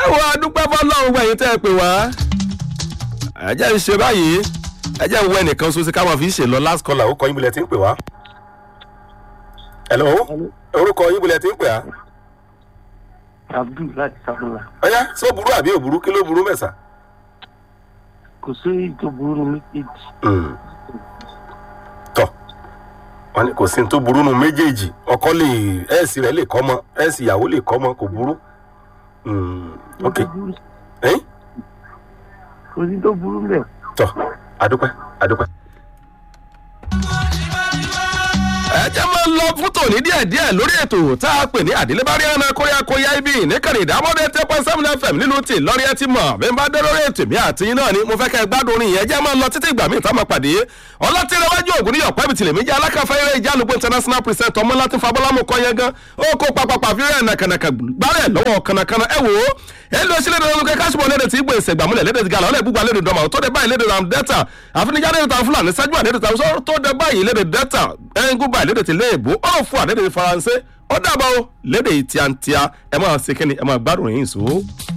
wo adúpẹ́ fọlọ́run gbẹ̀yìn tẹ́ ẹ pè wá. ẹ jẹ́ ń ṣe báyìí ẹ jẹ́ ń wọ ẹnìkan ṣoṣo ká máa fi ṣe lọ last caller ó kọ yín bulẹ̀ tí ń pè wá. hello orúkọ yín bulẹ̀ tí ń pè á. abdul láti sáfúnla ọ̀yá sọ burú àbí òburú kí ló burú mẹ́sà. kò sí èyí tó burú ní méjèèjì tọ wọn ni kò sí ní tó burú nu méjèèjì ọkọ lè ẹ̀ẹ́sì rẹ̀ lè kọ́ mọ ẹ̀ẹ́sì ìyàwó lè kọ́ mọ kò burú. Mm, ok Kò sí tó burú- ẹ̀yìn kò sí tó burú bẹ́ẹ̀. tọ adúpẹ́ adúpẹ́. ẹ jẹ́ máa lọ fún tòní díẹ̀díẹ̀ lórí ètò tá a pè ní àdélébárí ẹ̀rọ kóyá kóyá ibi ìníkànnì ìdámọ́dé ten point seven fm nílùú tí lọ́rí ẹ ti mọ̀ bí n bá dé lórí ètò mi àti yín náà ni mo fẹ́ kẹ́ ẹ gbádùn orin yẹn jẹ́ máa lọ títí ìgbà míì tá a máa pàdé ọlọ́tìrẹwájú ògùn ní ọ̀pẹ́ bìtìlẹ̀ méjì alákàfẹ́ eré ìjálùgbò international present ọmọ láti fabọ́lámù kọ́ yẹn gan ó kó papapa fi rẹ̀ nàkànàkà gbálẹ̀ lọ́wọ́ kànàkànà ẹ wò ó ẹ lọ sí lédè olùkẹ́ káṣíbọ̀ lédè tí gbé ìṣègbàmúlẹ̀ lédè tí gàlọ́ lẹ́gbùgbà lédè dọ́mà tó dé báyìí lédè ram delta àfinijá lédè tàn fúlàní sájú àlédè tàn sọ tó dé báyìí lédè delta ẹ̀ńgúbà lédè tí léèbó ọ̀rọ̀ fún àlédè faransé ó dàbọ̀ lédè tíantíá ẹ máa ṣe kíni ẹ máa gbádùn yín sùn.